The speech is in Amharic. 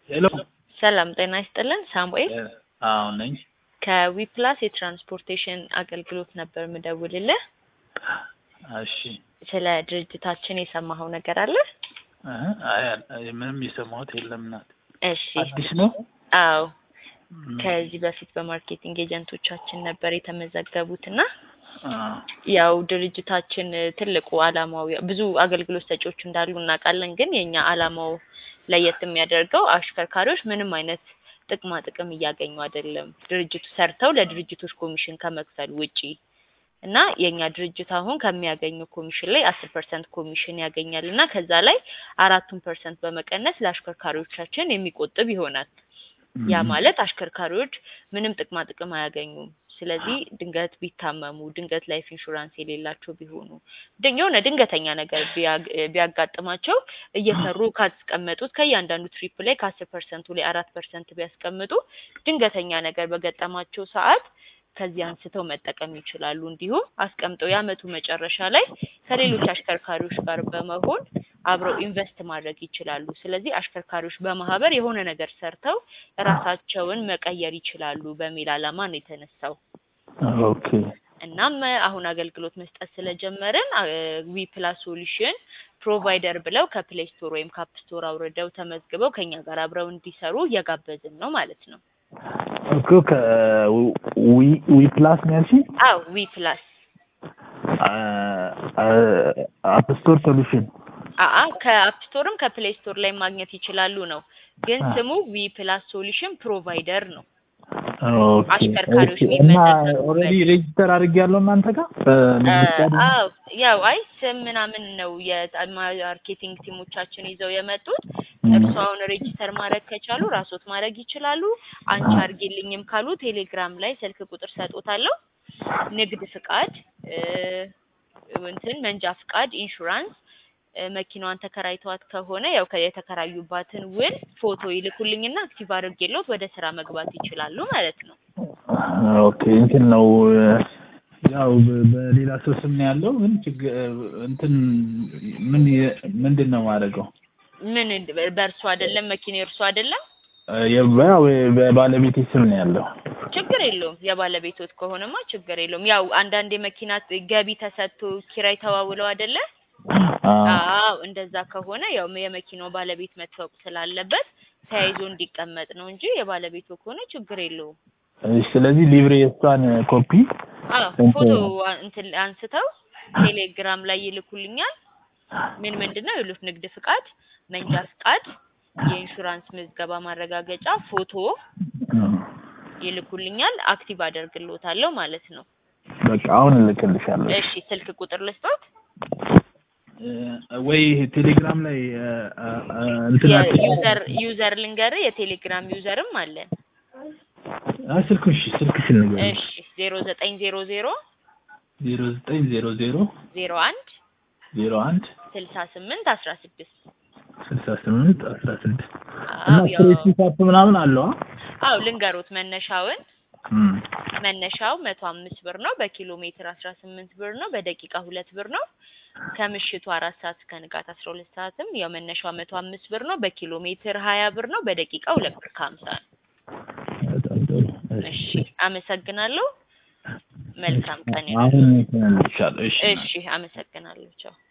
ሄሎ ሰላም ጤና ይስጥልን። ሳሙኤል አዎ ነኝ። ከዊፕላስ የትራንስፖርቴሽን አገልግሎት ነበር ምደውልልህ። እሺ ስለ ድርጅታችን የሰማኸው ነገር አለ? እህ፣ አይ አይ፣ ምንም የሰማሁት የለም ናት። እሺ አዲስ ነው። አዎ ም፣ ከዚህ በፊት በማርኬቲንግ ኤጀንቶቻችን ነበር የተመዘገቡት እና አ፣ ያው ድርጅታችን ትልቁ አላማው ብዙ አገልግሎት ሰጪዎች እንዳሉ እናውቃለን። ግን የኛ አላማው ለየት የሚያደርገው አሽከርካሪዎች ምንም አይነት ጥቅማ ጥቅም እያገኙ አይደለም፣ ድርጅቱ ሰርተው ለድርጅቶች ኮሚሽን ከመክፈል ውጪ እና የኛ ድርጅት አሁን ከሚያገኘው ኮሚሽን ላይ አስር ፐርሰንት ኮሚሽን ያገኛል እና ከዛ ላይ አራቱን ፐርሰንት በመቀነስ ለአሽከርካሪዎቻችን የሚቆጥብ ይሆናል። ያ ም፣ ማለት አሽከርካሪዎች ምንም ጥቅማ ጥቅም አያገኙም። ስለዚህ ድንገት ቢታመሙ፣ ድንገት ላይፍ ኢንሹራንስ የሌላቸው ቢሆኑ፣ ድን- የሆነ ድንገተኛ ነገር ቢያግ- ቢያጋጥማቸው እየሰሩ ካስቀመጡት ከእያንዳንዱ ትሪፕ ላይ ከአስር ፐርሰንቱ ላይ አራት ፐርሰንት ቢያስቀምጡ ድንገተኛ ነገር በገጠማቸው ሰዓት ከዚህ አንስተው መጠቀም ይችላሉ። እንዲሁም አስቀምጠው የአመቱ መጨረሻ ላይ ከሌሎች አሽከርካሪዎች ጋር በመሆን አብረው ኢንቨስት ማድረግ ይችላሉ። ስለዚህ አሽከርካሪዎች በማህበር የሆነ ነገር ሰርተው ራሳቸውን መቀየር ይችላሉ በሚል ዓላማ ነው የተነሳው። ኦኬ እናም አሁን አገልግሎት መስጠት ስለጀመርን ዊ ፕላስ ሶሉሽን ፕሮቫይደር ብለው ከፕሌይ ስቶር ወይም ከአፕ ስቶር አውርደው ተመዝግበው ከኛ ጋር አብረው እንዲሰሩ እየጋበዝን ነው ማለት ነው። እኮ ከዊ ዊ ፕላስ ነው ያልሽኝ? አዎ ዊ ፕላስ አፕ ስቶር ሶሉሽን አአ ከአፕ ስቶርም ከፕሌይ ስቶር ላይ ማግኘት ይችላሉ ነው። ግን አ። ስሙ ዊ ፕላስ ሶሉሽን ፕሮቫይደር ነው። ኦኬ አሽከርካሪዎች ኦኬ። እና የሚመዘገቡበት። ኦልሬዲ ሬጅስተር አድርጌያለሁ እናንተ ጋር በንግድ ፍቃድ? አዎ ያው አይ ስም ምናምን ነው የማርኬቲንግ ቲሞቻችን ይዘው የመጡት። ም፣ እርሱ አሁን ሬጂስተር ማድረግ ከቻሉ ራስዎት ማድረግ ይችላሉ። አንቺ አርጌልኝም ካሉ ቴሌግራም ላይ ስልክ ቁጥር ሰጦታለሁ። ንግድ ፍቃድ እ፣ እንትን መንጃ ፍቃድ፣ ኢንሹራንስ እ፣ መኪናዋን ተከራይተዋት ከሆነ ያው ከ- የተከራዩባትን ውል ፎቶ ይልኩልኝና አክቲቭ አድርጌሎት ወደ ስራ መግባት ይችላሉ ማለት ነው። ኦኬ እንትን ነው ያው በ- በሌላ ሰው ስም ነው ያለው ግን ችግር እንትን ምን የ- ምንድን ነው ማድረገው? ምን እንድ- በእርሱ አይደለም መኪና የእርሱ አይደለም ያው በባለቤቴ ስም ነው ያለው። ችግር የለውም። የባለቤቶት ከሆነማ ችግር የለውም። ያው አንዳንድ የመኪና ገቢ ተሰጥቶ ኪራይ ተዋውለው አይደለ? አዎ። አዎ እንደዛ ከሆነ ያው የመኪናው ባለቤት መታወቅ ስላለበት ተያይዞ እንዲቀመጥ ነው እንጂ የባለቤቱ ከሆነ ችግር የለውም። እሺ፣ ስለዚህ ሊብሬ የእሷን ኮፒ አዎ እንትን- ፎቶ አ- እንትን አንስተው ቴሌግራም ላይ ይልኩልኛል። ምን ምንድን ነው ይሉት ንግድ ፍቃድ፣ መንጃ ፍቃድ፣ የኢንሹራንስ ምዝገባ ማረጋገጫ ፎቶ ይልኩልኛል። አክቲቭ አደርግልዎታለሁ ማለት ነው። በቃ አሁን እልክልሻለሁ። እሺ ስልክ ቁጥር ልስጦት? ወይ ቴሌግራም ላይ እንትን የዩዘር ዩዘር ልንገር የቴሌግራም ዩዘርም አለን። አይ ስልኩን እሺ፣ ስልክሽን ንገሪኝ። እሺ ዜሮ ዘጠኝ ዜሮ ዜሮ ዜሮ ዘጠኝ ዜሮ ዜሮ ዜሮ አንድ ዜሮ አንድ ስልሳ ስምንት አስራ ስድስት ስልሳ ስምንት አስራ ስድስት እና አዎ ያው ፕሬስ ፒካፕ ምናምን አለው አ? አዎ ልንገሩት መነሻውን እም። መነሻው መቶ አምስት ብር ነው። በኪሎ ሜትር አስራ ስምንት ብር ነው። በደቂቃ ሁለት ብር ነው። ከምሽቱ አራት ሰዓት እስከ ንጋት አስራ ሁለት ሰዓትም ያው መነሻው መቶ አምስት ብር ነው። በኪሎ ሜትር ሀያ ብር ነው። በደቂቃ ሁለት ብር ከሀምሳ ነው። በጣም ጥሩ። እሺ አመሰግናለሁ። መልካም ቀን አሁን ይሁን። እንትን እልልሻለሁ። እሺ እሺ አመሰግናለሁ። ቻው